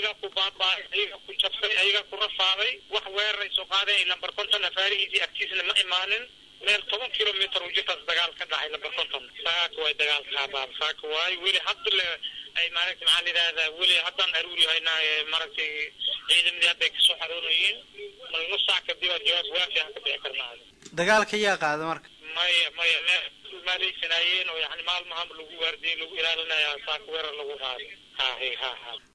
ayagaa ku baaba'ay ayagaa ku jabsay ayagaa ku rafaaday wax weeraray soo qaadeen lambar konton afaarihiisii agtiisna ma imaanin meel toban kilomitr u jirtaas dagaal ka dhacay lambar konton saaka waay dagaalka baab saaka waay weli hadda le ay maaragtay maxaa la yidhahdaa weli haddaan aruuri haynaa maaragtay ciidamadii hadda ay kasoo xaroonayiin mal nus saac kadib aa jawaab waafi aan ka bixi karnaa dagaalka yaa qaada marka maya maya meel maaleysanayeen oo yani maalmahan lagu waardiyey lagu ilaalinaya saaka weerar lagu qaaday ha ha ha